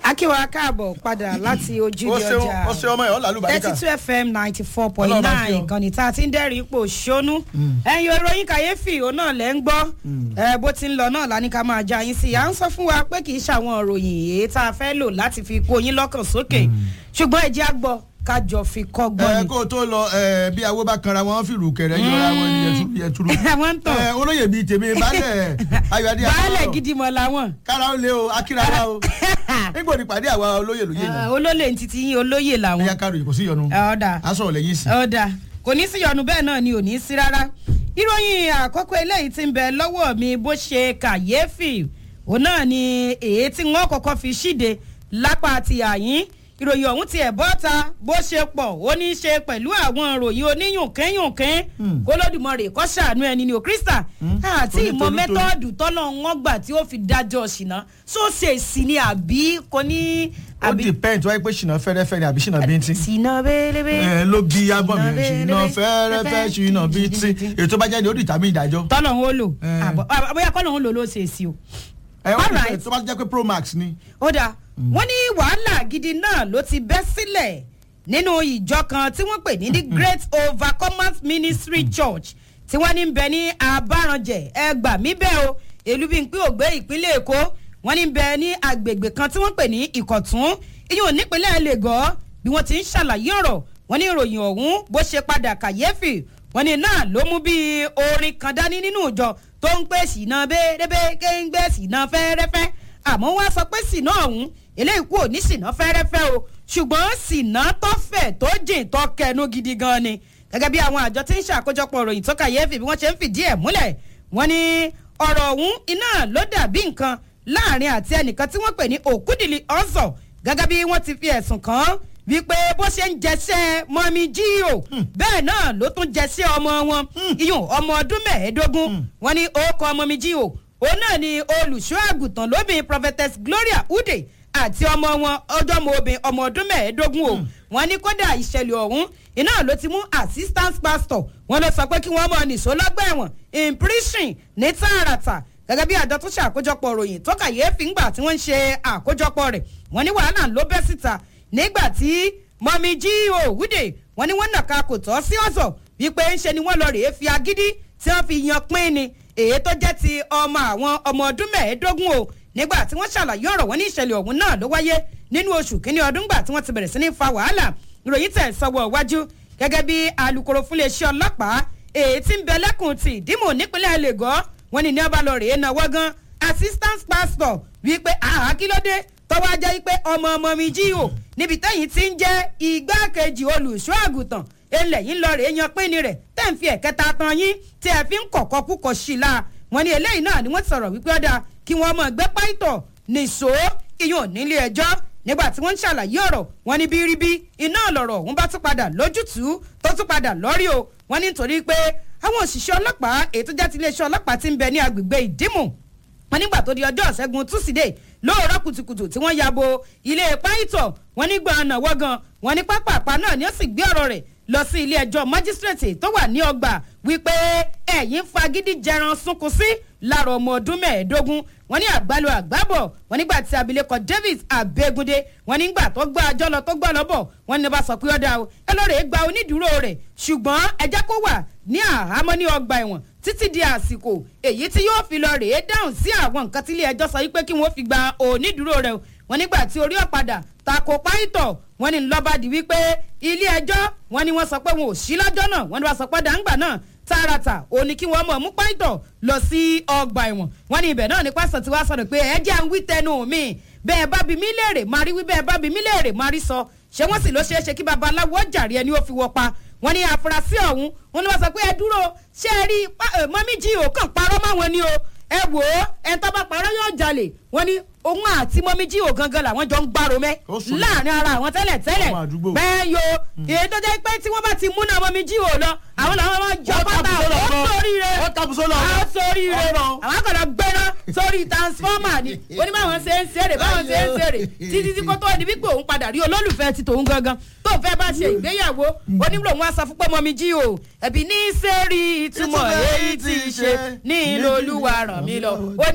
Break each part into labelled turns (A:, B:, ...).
A: akíwa káàbọ̀ padà láti ojúde
B: ó ṣeun
A: ọjà
B: ó ṣe ọmọ ẹ̀ ọ́ làlúbáríkà
A: thirty two fm ninety four point
B: Ọlọ́run bá kí
A: nine
B: ọ.
A: ìkànnì tá a ti ń dẹ́rìí ipò ṣónú ẹ̀yin ìròyìn kàyéfì òun náà lẹ́ ń gbọ́ ẹ, bó ti ń lọ náà lání ká máa já yín sí i à ń sọ fún wa pé kì í ṣàwọn ìròyìn èyí tá a fẹ́ lò láti fi kó yín lọ́kàn sókè ṣùgbọ́n ẹ jẹ́ á gbọ́ kájọ fi kọ́gbọ́n
B: ẹ
A: ni.
B: kó o tó lọ ẹ, bí awó bá kanra wọn fi rù kẹrẹ yọra wọn ni yẹturu yẹturu
A: wọ́n ń tàn
B: ẹ, olóyè bíi tèmi baálẹ̀ ayọ̀adé
A: baálẹ̀ gidi mọ̀ làwọn.
B: kára ó lé o akírara o nígbò ní pàdé àwa olóyè lóye
A: Ah,
B: náà
A: olólè ń titi yín olóyè làwọn.
B: ẹ̀yà kárò kò sí yọnu
A: ọ̀dà
B: aṣọ ọ̀lẹ̀ yìí sí.
A: ọ̀dà kò ní sí yọnu bẹ́ẹ̀ náà ni ò ní sí rárá ìròyìn àkọ́kọ́ eléyìí ti ń bẹ lọ́wọ́ mi bó ṣe kàyéfì òun náà ni èyí tí wọ́n kọ́kọ́ fi ṣíde lápá ti àyín ìròyìn ọ̀hún ti ẹ̀ bọ́ta bó ṣe pọ̀ ó ní í ṣe pẹ̀lú àwọn ìròyìn oníyùnkẹ́yùnkẹ́ kólódùmarè kó ṣàánú ẹni ni ò kírísítà àti
B: Tóní,
A: ìmọ̀
B: tóní, tóní.
A: mẹ́tọ́ọ̀dù tọ́lọ̀ wọn gbà tí ó fi dájọ́ ṣìnà sóṣèṣì ni àbí kò ní
B: ó
A: àbí
B: depend wáyé pé ṣìnà fẹ́rẹ́fẹ́ ni àbí ṣìnà bíntín.
A: ṣìnà bẹ́ẹ̀lẹ́bẹ́
B: ẹ ló bí abọ́ mi
A: Ṣìnà
B: ṣìnà
A: fẹ́rẹ́fẹ́,
B: fẹ́rẹ́fẹ́ ṣìnà bíntín ètò bá jáde ó dìtà mí ìdájọ́.
A: tọ́lọ̀ ń lò
B: Eh.
A: àbọ̀ àbọ̀yá kọ́lọ̀ ń lò ló ṣe sí o.
B: ẹ wọ́n
A: Alright.
B: ti tó bá jẹ́ pé pro max ni.
A: ó dáa wọ́n ní wàhálà gidi náà ló ti bẹ́ sílẹ̀ nínú ìjọ kan tí wọ́n pè ní the great overcomers ministry church tí wọ́n ní ń bẹ ní abáranjẹ ẹgbà mí bẹ́ẹ̀ o èlú bíi pé ògbé ìpínlẹ̀ èkó wọ́n ní ń bẹ ní agbègbè kan tí wọ́n pè ní ìkọ̀tún iyùn nípínlẹ̀ lagos bí wọ́n ti ń ṣàlàyé ọ̀rọ̀ wọ́n ní ìròyìn ọ̀hún bó ṣe padà kàyéfì wọ́n ní náà ló mú bí orin kan dání nínú ìjọ tó ń pè sínà bẹ́ẹ̀rẹ́bẹ́ kéńgbé sínà fẹ́rẹ́fẹ́ àmọ́ wọ́n á sọ pé sínà ọ̀hún eléyìí kú òní sínà fẹ́rẹ́fẹ́ o ṣùgbọ́n sínà tó fẹ̀ tó jìn tó kẹnu gidi gan ni gẹ́gẹ́ bí àwọn àjọ tí ń ṣàkójọpọ̀ ròyìn tó kàyéfì bí wọ́n ṣe ń fìdí ẹ̀ múlẹ̀ wọ́n ní ọ̀rọ̀ ọ̀hún iná ló dàbí nǹkan láàrin àti ẹnìkan tí wọ́n pè ní òkúdìlì ọ̀sọ̀ gẹ́gẹ́ bí wọ́n ti fi ẹ̀sùn kàn án wípé bó ṣe ń jẹsẹ́ mọ́mí jíò bẹ́ẹ̀ náà ló tún jẹsẹ́ ọmọ wọn iyùn ọmọ ọdún mẹ́ẹ̀ẹ́dógún wọn ní orúkọ mọ́mí jíò òun náà ni olùṣọ́ àgùntàn lóbìn prophetess gloria ude àti ọmọ wọn ọjọ́mọ obìnrin ọmọ ọdún mẹ́ẹ̀ẹ́dógún o wọn ní kódà ìṣẹ̀lẹ̀ ọ̀hún iná ló ti mú assistant pastor wọn ló sọ pé kí wọ́n mọ̀ nìṣó lọ́gbà ẹ̀wọ̀n in prison ní tààràtà gẹ́gẹ́ bí àjọ tó ṣe àkójọpọ̀ ròyìn tó kàyéfì ńgbà tí wọ́n ń ṣe àkójọpọ̀ rẹ̀ wọ́n ní wàhálà ló bẹ́ síta nígbà tí mọ̀mí jí òwúdè wọ́n ní wọ́n nàka kò tọ́ sí ọ̀sọ̀ wípé ńṣe ni wọ́n lọ rèé fi agídí tí wọ́n fi yan pín ni èyí tó jẹ́ ti ọmọ àwọn ọmọ ọdún mẹ́ẹ̀ẹ́dógún o nígbà tí wọ́n ṣàlàyé ọ̀rọ̀ wọn ní ìṣẹ̀lẹ̀ ọ̀hún náà ló wáyé nínú oṣù kínní ọdún gbà tí wọ́n ti bẹ̀rẹ̀ sí ní fa wàhálà ìròyìn tẹ̀ sọ́wọ́ iwájú gẹ́gẹ́ bí alūkkóró fúnléeṣẹ́ ọlọ́pàá èyí tí ń bẹ lẹ́kùn ti ìdímò nípínlẹ̀ lagos wọ́n ní ní ọba lọ rèé náwó gan assistant pastor wípé àhá kí ló dé tọ́wọ́ ajá wípé ọmọ ọmọ mi jí o níbi tẹ́yìn ti ń jẹ́ igbákejì olùṣọ́ àgùntàn ilẹ̀ yìí ń lọ rèé yan pínni rẹ̀ tẹ́ ń fi ẹ̀kẹta tan yín tí ẹ fi ń kọ̀kọ́ kúkọ̀ sí i la wọ́n ní eléyìí náà ni wọ́n ti sọ̀rọ̀ wípé ọ̀dà kí wọ́n mọ̀ gbé páìtọ̀ nìṣó iyùn nílé ẹjọ́ nígbà tí wọ́n ń ṣàlàyé ọ̀rọ̀ wọn ní bíríbí iná lọ̀rọ̀ ọ̀hún bá tún padà lójútùú tó tún padà lọ́rí o wọ́n ní nítorí pé àwọn òṣìṣẹ́ ọlọ́pàá èyí tó jẹ́ ti iléeṣẹ́ ọlọ́pàá ti ń bẹ ní agbègbè ìdímù wọn nígbà tó di ọjọ́ ìṣẹ́gun túsídẹ̀ẹ́ lóòrọ̀ kùtùkùtù tí wọ́n ya bo ilé páìtọ̀ wọn nígbà ọ̀nà wọ́gàn wọn ní pápápá náà ni ó sì gbé ọ̀rọ̀ rẹ̀ lọ sí ilé ẹjọ́ májísírèètì tó wà ní ọgbà wípé ẹ̀yìn fagídí jẹran sunkún sí lára ọmọ ọdún mẹ́ẹ̀ẹ́dógún wọn ní àgbálò àgbábọ̀ wọn nígbà tí abilékọ davis abegunde wọn nígbà tó gbọ́ àjọ lọ tó gbọ́ lọ́bọ̀ wọn ní bá sọ pé ọ̀dà o ẹ lọ́ọ́ rẹ̀ gba onídùúró rẹ̀ ṣùgbọ́n ẹ jẹ́ kó wà ní àhámọ́ ní ọgbà ẹ̀wọ̀n títí di àsìkò èyí tí yóò fi lọ rèé dáhùn sí àwọn nǹkan tí ilé ẹjọ́ sọ wípé kí wọ́n fi gba onídùúró rẹ̀ o wọn nígbà tí orí ọ̀padà tako páìtọ̀ wọn ní lọ́ba di wípé ilé ẹjọ́ wọn ni wọ́n sọ pé wọn ò sí lọ́jọ́ náà wọn ni wọ́n sọ pé dàǹgbà náà tààràtà ó ní kí wọ́n mọ̀ mú páìtọ̀ lọ sí ọgbà ẹ̀wọ̀n wọn ní ibẹ̀ náà ní pásítọ̀ tí wàá sọ̀rọ̀ pé ẹ jẹ́ à ń wí tẹnu mi bẹ́ẹ̀ bá bi mí léèrè máa rí wí bẹ́ẹ̀ bá bi mí léèrè máa rí sọ ṣé wọ́n sì ló ṣeé ṣe kí babaláwo jàre ẹni ó fi wọ́ pa wọ́n ní àfúrásì ọ̀hún wọ́n ní wọ́n sọ pé ẹ dúró ṣé ẹ rí mọ́mí jí ò kàn parọ́ máwọn ni o ẹ wò ó ẹ tó bá parọ́ yóò jalè wọ́n ní òun àti mọ́mí jí ò gangan làwọn jọ ń gbárò mẹ́
B: Ó sùn.
A: láàrin ara àwọn tẹ́lẹ̀ tẹ́lẹ̀
B: Ọmọ àdúgbò.
A: bẹ́ẹ̀ yo èyí tó jẹ́ pé tí wọ́n bá ti múná mọ́mí jí ò lọ àwọn làwọn máa jọ pátá ó sórí rẹ̀
B: ó tàbùsọ lọ.
A: a sórí rẹ̀
B: Ọ̀nà.
A: àwọn akọ̀dọ̀ gbẹ́ná sórí transformer ni ó ní báwọn ṣe ń ṣeré báwọn ṣe ń ṣeré títí tí kò tó di wípé òun padà rí olólùfẹ́ ti tòun gangan tó fẹ́ bá ṣe ìgbéyàwó onímọ̀ òun á sọ fún pé mọ́mí jí o ẹ̀bí ní sẹ́rí ìtumọ̀
B: Ìtumọ̀
A: èyí tí í ṣe ní ìlú olúwa ràn mí lọ ó ní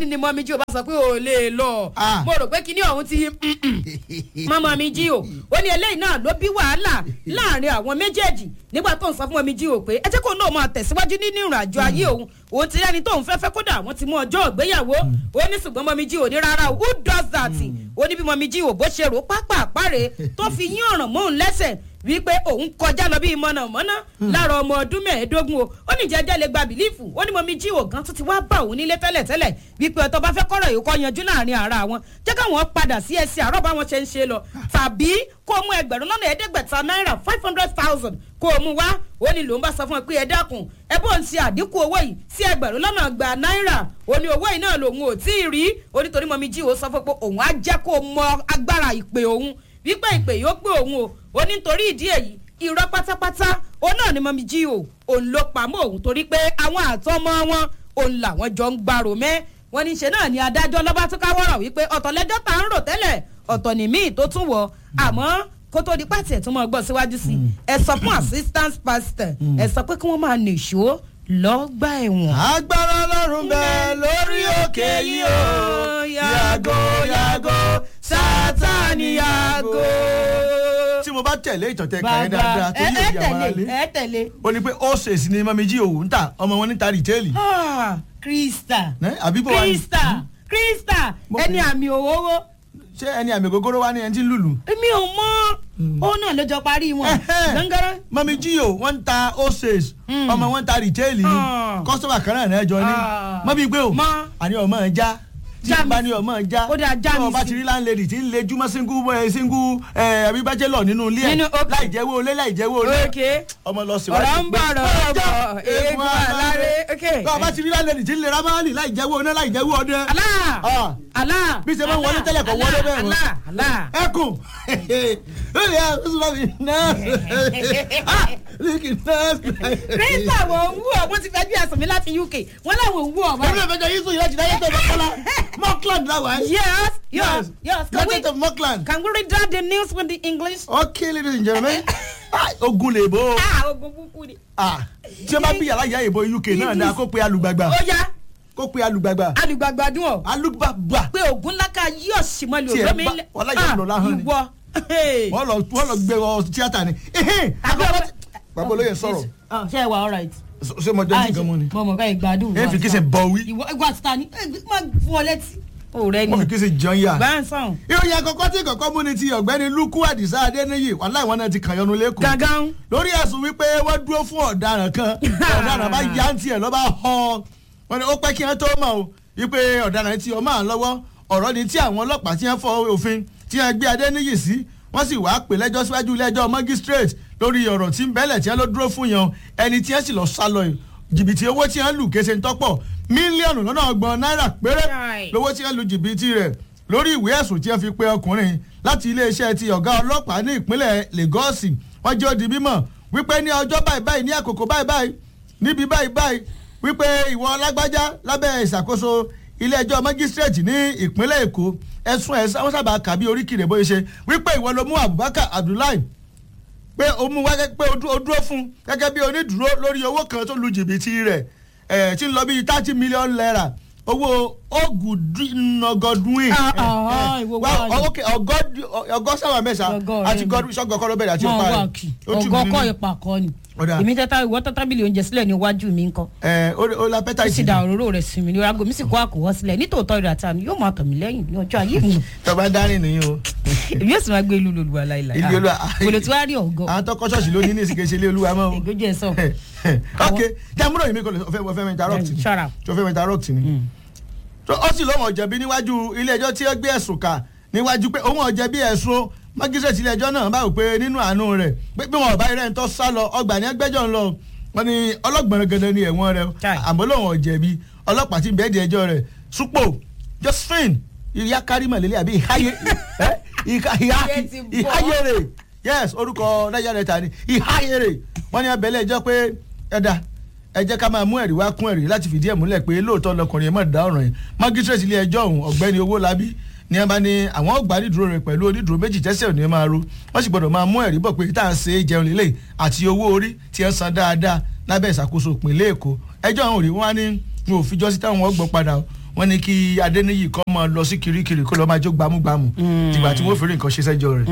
A: ní ni mọ́mí jí o bá sọ pé o lè lọ
B: Ah.
A: mo rò pé kíní ọ̀hún ti mọ́mọ́ mi jí o ó ní eléyìí náà ló bí wàhálà láàrin àwọn méjèèjì nígbà tó ń sọ fún mọ́mí jí o pé ẹ jẹ́ kó náà máa tẹ̀síwájú nínú ìrìn àjò ayé òun òun ti rẹ́ni tóun fẹ́ fẹ́ kódà wọ́n ti mú ọjọ́ ìgbéyàwó ó ní ṣùgbọ́n mọ́mí jí o ní rárá o who does that ó ní bí mọ́mí jí o bó ṣe rò pápá àpárẹ̀ tó fi yín ọ̀ràn mọ́ òun lẹ́sẹ̀ wípé òun kọjá lọ bíi mọ̀nàmọ́ná lára ọmọ ọdún mẹ́ẹ̀ẹ́dógún o ó ní jẹ́jẹ́ lè gba bìlífù ó ní mọ̀mí jí ògán tó ti wá bá òun nílé tẹ́lẹ̀tẹ́lẹ̀ wípé ọ̀tọ̀ bá fẹ́ kọ́rọ̀ yìí kọ́ yanjú láàrin ara wọn jẹ́ káwọn padà sí ẹsẹ̀ àárọ̀ báwọn ṣe ń ṣe lọ tàbí kó mú ẹgbẹ̀rún lọ́nà ẹ̀ẹ́dẹ́gbẹ̀ta náírà five hundred thousand kó o mú wá ó ní lòun bá sọ fún ẹ pé ẹ dákun ẹ bó ń ṣe àdínkù owó yìí sí ẹgbẹ̀rún lọ́nà gba náírà ó ní owó yìí náà lòun ò tí ì rí ó nítorí mọ̀mí jí ò sọ fún pé òun á jẹ́ kó mọ agbára ìpè òun wípé ìpè yóò pé òun o ó ní nítorí ìdí èyí irọ́ pátápátá òun náà ni mọ̀mí jí o òun ló pamọ́ òun torí pé àwọn àtọmọ wọn òun làwọn jọ ń gbàrò mẹ́ wọn ní ṣe náà ni adájọ́ lọ́ba tó káwọ́rọ̀ wípé ọ̀tọ̀ lẹ́jọ́ tá ń rò tẹ́lẹ̀ ọ̀tọ̀ ní míì tó tún wọ̀ àmọ́ kó tó di pàtì ẹ̀ tó máa gbọ́ síwájú sí ẹ sọ fún assistant pastor ẹ sọ pé kí wọ́n máa nìṣó lọ́gbà ẹ̀wọ̀n.
B: agbára ọlọ́run bẹ́ẹ̀ lórí òkè yìí o yàgò yàgò sátani yàgò. tí mo bá tẹ̀lé ìtọ̀tẹ̀ kàyé dáadáa tó
A: ẹ
B: yóò
A: ẹ
B: di àwọn
A: tẹ̀lé
B: alẹ́
A: ẹ tẹ̀lé.
B: ó ní pé ó ṣèṣì ni mọ́mí jí òun ń tà ọmọ wọn níta rìtẹ́ẹ̀lì.
A: Ah, krista
B: Ẹ́, àbí bó wà ní?
A: krista krista
B: Mo-
A: ẹni àmì òwòwò
B: ṣé ẹni àmì ògógóró wá ní ẹni tí ń lùlù.
A: èmi ò mọ òun náà ló jọ parí wọn gángan
B: mọ́mí jí o wọ́n ń ta oses ọmọ wọn ń ta rìtẹ́ẹ̀lì ni
A: Ah.
B: kọ́sọ́mà kan náà náà jọ ní
A: Ah.
B: mọ́mí gbé o
A: Mọ́.
B: àní ọmọ ẹ̀ já tí
A: Já
B: n
A: mi
B: bá
A: sí.
B: ní ọmọ ẹ̀ já
A: Ó dáa, já
B: tí
A: mi
B: wọ́n bá
A: sí.
B: ti rí láńlẹ́dì tí ń le júmọ́ síngú ẹ̀ síngú ẹ̀ àbí bájẹ́lọ̀ nínú ilé ẹ̀
A: Nínú- ok.
B: láì jẹ́wọ́ olé láì jẹ́wọ́ olé
A: ok
B: ọmọ lọ síwájú
A: ọ̀rọ̀ ń bọ̀ ọ̀rọ̀ ń bọ̀ eégún aláré ok
B: tó o bá ti rí láńlẹ́dì tí ń le rámálì láì jẹ́wọ́ oné láì jẹ́wọ́ ọdẹ
A: alá
B: Ah.
A: alá
B: Bí ṣe máa ń wọlé tẹ́lẹ̀ kọ́ wọlé bẹ́ẹ̀ mọ́.
A: alá alá
B: ẹkùn lórí ẹ ó sọ mi náà ah líkì náà.
A: krista wò ń wú ọ wọ́n ti fẹ́ bí ẹ̀sùn mi láti uk wọ́n láwọn ń wú ọ
B: Èmi
A: báyìí.
B: náà fẹjọ yíṣu ìrẹsì náà yẹtọ̀ mọ́kànlá Mockland náà wáyé.
A: yes yes yes can we
B: United of Mockland.
A: can we read out the news with the english.
B: Okay ladies and gentlemen. Ah, Ogun lè bó.
A: ah ogun kúkú ni.
B: Ah, Tí o bá bí yàrá ìyá ìbò UK náà ni a kó pe alùgbàgbà.
A: ó yá
B: Kó pe alùgbàgbà.
A: alùgbàgbàdùn ọ
B: Alùgbàgbà.
A: pé ogun lákà yóò sì mọ́
B: Tí ẹ
A: lóògbé mi
B: bá- wàhálà yóò lọ láhàn ni.
A: ìwọ.
B: Wọ́n lọ wọ́n lọ gbé ọ tíátà ni. Ehe, àkọ́kọ́ tí- Bàbá olóyè sọ̀rọ̀.
A: Ah, ṣé ẹ wà all right.
B: Ṣé mo jẹ́ sí nǹkan mú ni?
A: mo mọ̀ ká ìgbádùn.
B: Ẹ fi kí ṣe bọ̀ wí.
A: ìwọ ìwọ àti tani má fún ọ létí. o rẹ ni
B: Wọ́n fi kí ṣe jẹun yà.
A: bá ń sàn.
B: ìròyìn àkọ́kọ́ tí kọ̀kọ́ mú ni ti ọ̀gbẹ́ni lukú àdìsá adéníyì wàhálà ìwọ̀n náà ti kàn yọnu lẹ́kọ̀ọ́
A: gangan.
B: lórí ẹ̀sùn wípé wọ́n dúró fún ọ̀daràn kan ọ̀daràn bá yá ń tiẹ̀ lọ́ba họ wọn ni ó pẹ́ kí wọ́n tó mọ̀ o wípé ọ̀daràn ti ọmọ àwọn lọ́wọ́ ọ̀rọ̀ ni tí àwọn ọlọ́pàá ti ń fọ òfin tí wọ́n gbé adéníyì sí wọ́n sì wáá pè lẹ́jọ́ síwájú ilé ẹjọ́ magistrate lórí ọ̀rọ̀ tí ń bẹ́lẹ̀ tí wọ́n ló dúró fún yan ẹni tí wọ́n sì lọ sá lọ yìí jìbìtì owó tí wọ́n lù kése ń tọ́pọ̀ mílíọ̀nù lọ́nà ọgbọ̀n náírà péré
A: Right.
B: lówó tí wọ́n lu jìbìtì rẹ̀ lórí ìwé ẹ̀sùn tí wọ́n fi pe ọkùnrin láti iléeṣẹ́ ti ọ̀gá ọlọ́pàá ní ìpínlẹ̀ Lagos wọ́n jẹ́ ó di mímọ̀ wípé ní ọjọ́ báyìí báyìí ní àkókò báyìí báyìí níbi báyìí báyìí wípé ìwọ lágbájá lábẹ́ ìṣàkóso ilé ẹjọ́ magistrate ní ìpínlẹ̀ Èkó ẹ̀sùn ẹ̀ wọ́n sábà kà bí oríkìrè bóyá ṣe wípé ìwọ ló mú Abubakar Abdullahi pé o mú wá gẹ́gẹ́ pé o dú- o dúró fún gẹ́gẹ́ bí onídùúró lórí owó kan tó lu jìbìtì rẹ̀ ẹ̀ tí ń lọ bí thirty million naira owó ogunọgọdún
A: Ah, ah, ìwọ wá ní.
B: ọgọ́sàwà mẹ́sà
A: Ọgọ́
B: àti
A: rẹ̀
B: gọdún sọ́gọ́kọ́ ló bẹ̀rẹ̀ àti
A: mọ
B: ọ̀pá
A: wá
B: rẹ̀
A: kì
B: Ó tù mí
A: ọgọ
B: nínú.
A: kọ ipa kọ ni
B: Ọ̀dà.
A: èmi tẹ́tà ìwọ tẹ́tà bílíọ̀ oúnjẹ sílẹ̀ níwájú mi ńkọ́
B: ẹ̀ ó ó la pẹ́tà
A: ó sì
B: ìsìn
A: da òróró rẹ̀ sí mi ní aago mi sì kó àkùwọ́ sílẹ̀ nítòótọ́ ìrìn àti àmì yóò máa tọ̀ mí lẹ́yìn ní ọjọ́ ayé mi
B: tọba dárìn nìyí o
A: èmi yóò sì máa gbé ìlú lòlùwà láìláì
B: Ilé Olúwa.
A: kòlò tí wàá rí ọ̀gọ́
B: àwọn tọkọ ṣọ́ọ̀ṣì ló ní ní ìsìnkè ṣe ilé olúwa mọ́ o
A: ìgbójú ẹ̀ sọ
B: ok jẹ́múrò yìí mi kò lè fẹ́ fẹ́ mi interrupt ni
A: Shut up.
B: tó fẹ́ mi interrupt ni tó ó sì lóun ọ̀jẹ̀bi níwájú ilé ẹjọ́ tí ó gbé ẹ̀sùn kà níwájú pé òun ọ̀jẹ̀bi ẹ̀sùn mágísírètì ilé ẹjọ́ náà báwo pé nínú àánú rẹ̀ pé bí wọn ò bá irẹ́ ń tọ́ sá lọ ọgbà ní ẹgbẹ́jọ́ ń lọ wọn ni ọlọ́gbọ̀n gẹ́gẹ́ ni ẹ̀wọ̀n rẹ̀
A: Chai.
B: àmọ́ lóun ọ̀jẹ̀bi ọlọ́pàá ti bẹ́ẹ̀ di ẹjọ́ rẹ̀ súpò Josephine ìyá kárímà lélẹ̀ àbí ìháyé ẹ́? ìhá- ìhá-
A: Iye ti bọ́.
B: ìháyèrè yes orúkọ nàìjíríà rẹ̀ ta ni ìháyèrè wọ́n ní abẹ́lẹ̀ ẹjọ́ pé ẹ̀dá ẹ jẹ́ ká máa mú ẹ̀rí wá kún ẹ̀rí láti fìdí ẹ̀ múlẹ̀ pé lóòótọ́ lọkùnrin ẹ̀ mọ̀ dá ọ̀ràn yìí magistrate ilé ẹjọ́ ọ̀hún ọ̀gbẹ́ni Owólabí ní ẹ bá ní àwọn ọgbà onídùúró rẹ̀ pẹ̀lú onídùúró méjì tẹ́sẹ̀ ò ní máa ro wọ́n sì gbọ́dọ̀ máa mú ẹ̀rí bọ̀ pé tá à ń ṣe é jẹun lélẹ̀ àti owó orí tí ẹ san dáadáa lábẹ́ ìṣàkóso ìpínlẹ̀ Èkó ẹjọ́ àwọn òrí wọn á ní wọn ò fi jọ́sí táwọn ọgbọ̀n padà o wọ́n ní kí adéníyì kọ́ mọ́ lọ sí kirikiri kó lọ́ọ́ máa jó gbámúgbámú tìgbà tí wọ́n fi rí nǹkan ṣe sẹ́jọ́ rẹ̀.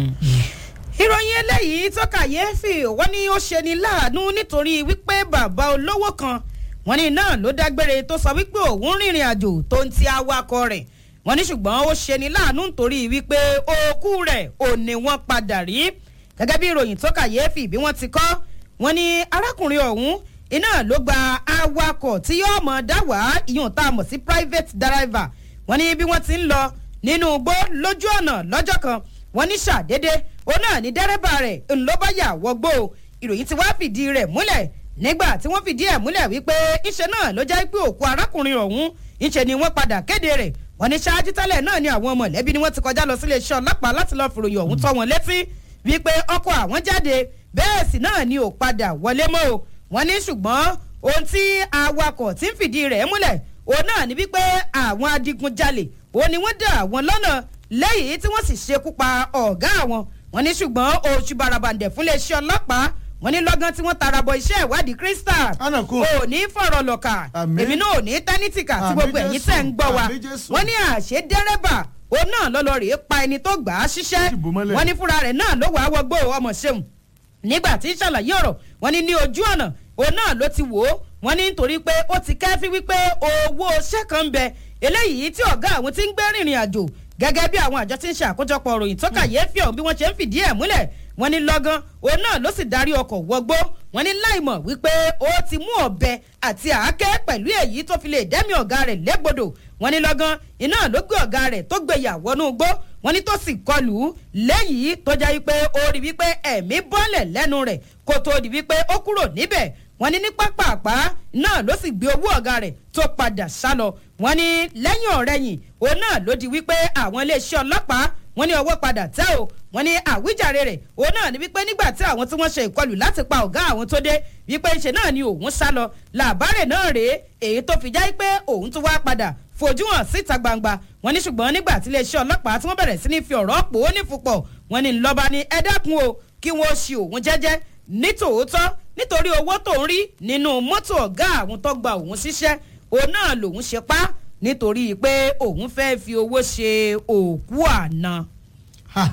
A: ìròyìn eléyìí tó kàyéfì wọ́n ní ó ṣe ní láàánú nítorí wípé bàbá olówó kan wọ́n ní náà ló dágbére tó sọ wípé òun rìnrìn àjò tó ń ti awakọ̀ rẹ̀ wọ́n ní ṣùgbọ́n ó ṣe ní láàánú nítorí wípé òkú rẹ̀ ò ní wọ́n padà rí gẹ́gẹ́ bí ìròyìn tó kàyéfì bí wọ́n ti kọ́ wọ́n ní arákùnrin ọ̀hún iná ló gba awakọ̀ tí yóò mọ̀ dá wá ìyún tá a mọ̀ sí private driver wọ́n ní bí wọ́n ti ń lọ nínú igbó lójú ọ̀nà lọ́jọ́ kan wọ́n ní ṣàdédé òun náà ní dẹ́rẹ́bà rẹ̀ ńlọ́bàyà wọgbó ìròyìn tí wàá fìdí rẹ̀ múlẹ̀ nígbà tí wọ́n fìdí ẹ̀ múlẹ̀ wípé ńṣe náà ló jẹ́ pé òkú arákùnrin ọ̀hún ńṣe ni wọ́n padà kéde rẹ̀ wọ́n ní ṣáájú tẹ́lẹ̀ náà ni àwọn mọ̀lẹ́bí ni wọ́n ti kọjá lọ sílé iṣẹ́ ọlọ́pàá láti lọ́ọ́ fìròyìn ọ̀hún tọ́ wọn létí wípé ọkọ̀ àwọn jáde bẹ́ẹ̀ sì náà ni ò padà wọlé mọ́ o wọ́n ní ṣùgbọ́n ohun tí awakọ̀ tí ń fìdí rẹ̀ múlẹ̀ òun náà ni wípé àwọn adigunjalè òun ni wọ́n dá àwọn lọ́nà lẹ́yìn tí wọ́n sì ṣekú pa ọ̀gá àwọn wọ́n ní ṣùgbọ́n oṣù barabandẹ̀ fún iléeṣẹ́ ọlọ́pàá wọ́n ní lọ́gán tí wọ́n tara bọ iṣẹ́ ìwádìí crystal
B: Ànàkú.
A: ò ní fọ̀rọ̀ lọ̀kà
B: Àmín.
A: èmi náà ò ní tẹ́nítìkà tí
B: Àmín
A: gbogbo ẹ̀yin
B: Jésù.
A: tẹ̀ ń gbọ́ wa
B: Àmín Jésù.
A: wọ́n ní àṣẹ dẹ́rẹ́bà òun náà lọ́lọ́ rèé pa ẹni tó gbà á ṣiṣẹ́
B: Ó sì bò mọ́lẹ̀.
A: wọ́n ní fúnra rẹ̀ náà ló wàá wọgbó ọmọ ṣeun nígbà tí ń ṣàlàyé ọ̀rọ̀ wọ́n ní ní ojú ọ̀nà òun náà ló ti wò ó wọ́n ní nítorí pé ó ti kẹ́fí wípé owó iṣẹ́ kan ń bẹ eléyìí tí ọ̀gá àwọn ti ń gbé rìnrìn àjò gẹ́gẹ́ bí àwọn àjọ tí ń ṣe àkójọpọ̀ ròyìn tó kàyéfì ọ̀hún bí wọ́n ṣe ń fìdí ẹ̀ múlẹ̀ wọ́n ní lọ́gán òun náà ló sì darí ọkọ̀ wọgbó wọ́n ní láìmọ̀ wípé ó ti mú ọ̀bẹ àti àáké pẹ̀lú èyí tó fi lè dẹ́mi ọ̀gá rẹ̀ légbodò wọ́n ní lọ́gán iná ló gbé ọ̀gá rẹ̀ tó gbé yàwọ́nú gbó wọ́n ní tó sì kọlù ú lẹ́yìn tó jẹ́ wípé ó rí wípé ẹ̀mí bọ́lẹ̀ lẹ́nu rẹ̀ kó tó di wípé ó kúrò níbẹ̀ wọ́n ní ní pápápá náà ló sì gbé owó ọ̀gá rẹ̀ tó padà sá lọ wọ́n ní lẹ́yìn ọ̀rẹ́yìn òun náà ló di wípé àwọn iléeṣẹ́ ọlọ́pàá wọ́n ní ọwọ́ padà tẹ́ o wọ́n ní àwíjàre rẹ̀ òun náà ní wípé nígbà tí àwọn tí wọ́n ṣe ìkọlù láti pa ọ̀gá àwọn tó dé wípé ńṣe náà ni òun sá lọ làbárẹ̀ náà rèé èyí tó fi já pé òun tún wá padà fojú hàn síta gbangba wọ́n ní ṣùgbọ́n nígbà tí iléeṣẹ́ ọlọ́pàá tí wọ́n bẹ̀rẹ̀ sí ní fi ọ̀rọ̀ pò ó nífupọ̀ wọ́n ní ńlọba ní ẹ dákun o kí wọ́n ṣe òun jẹ́jẹ́ ní tòótọ́ nítorí owó tó ń rí nínú mọ́tò ọ̀gá àwọn tó gba òun ṣiṣẹ́ òun náà lòun ṣe pa á nítorí pé òun fẹ́ fi owó ṣe òkú àná
B: Ha,